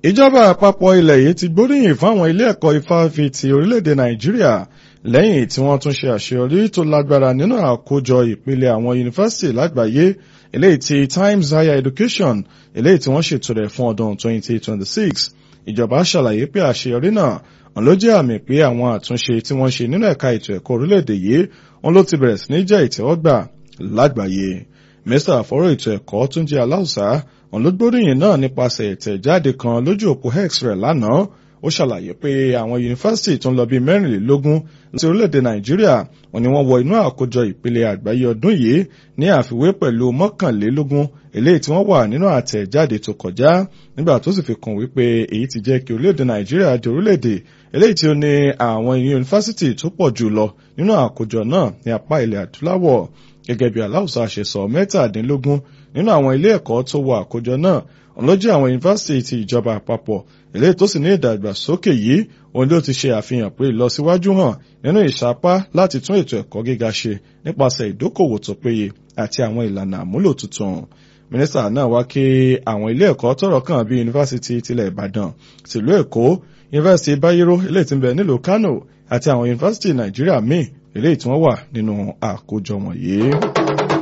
ìjọba àpapọ̀ ilẹ̀ yìí ti gbóríyìn fáwọn ilé ẹ̀kọ́ ifáfitì orílẹ̀-èdè nàìjíríà lẹ́yìn tí wọ́n tún ṣe àṣeyọrí tó lágbára nínú àkójọ ìpele àwọn yunifásitì lágbàáyé eléyìí ti Times Higher Education eléyìí tí wọ́n ṣètò rẹ̀ fún ọdún 2026 ìjọba ṣàlàyé pé àṣeyọrí náà wọn ló jẹ́ àmì pé àwọn àtúnṣe tí wọ́n ṣe nínú ẹ̀ka ètò ẹ̀kọ́ orílẹ̀-èdè yìí wọn ló ti bẹ̀rẹ̀ sí ní jẹ́ ìtẹ́wọ́gbà lágbàáyé mínísítà fọ́rọ̀ ètò ẹ̀kọ́ Túnjí Aláùsá wọn ló gbóríyìn náà nípasẹ̀ ìtẹ̀jáde kan lójú òpó X rẹ̀ lánàá ó ṣàlàyé pé àwọn yunifásitì tó ń lọ bíi mẹ́rìnlélógún láti orílẹ̀-èdè Nàìjíríà wọn ni wọ́n wọ inú àkójọ ìpele àgbáyé ọdún yìí ní àfiwé pẹ̀lú mọ́kànlélógún eléyìí tí wọ́n wà nínú àtẹ̀jáde tó kọjá nígbà tó sì fi kún wípé èyí ti jẹ́ kí orílẹ̀-èdè Nàìjíríà di orílẹ̀-èdè eléyìí tí ó ní àwọn yunifásitì tó pọ̀ jù lọ nínú àkójọ náà ní apá ilẹ̀ adúláwọ̀ gẹ́gẹ́ bí aláwùsá ṣe sọ mẹ́tàdínlógún nínú àwọn ilé ẹ̀kọ́ tó wọ àkójọ náà òun ló jẹ́ àwọn yunifásitì ti ìjọba àpapọ̀ eléyìí tó sì ní ìdàgbàsókè yìí òun ló ti ṣe àfihàn pé ìlọsíwájú hàn nínú ìsapá láti tún ètò ẹ̀kọ́ gíga ṣe nípasẹ̀ ìdókòwò tó péye àti àwọn ìlànà àmúlò tuntun mínísítà náà wá kí àwọn ilé ẹ̀kọ́ tọ́rọ̀ kàn bíi yunifásitì tilẹ̀ ìbàdàn tìlú èkó yunifásitì bayero eléyìí tí ń bẹ nílùú kánò àti àwọn yunifásitì nàìjíríà míì eléyìí tí wọ́n wà nínú àkójọ wọ̀nyí.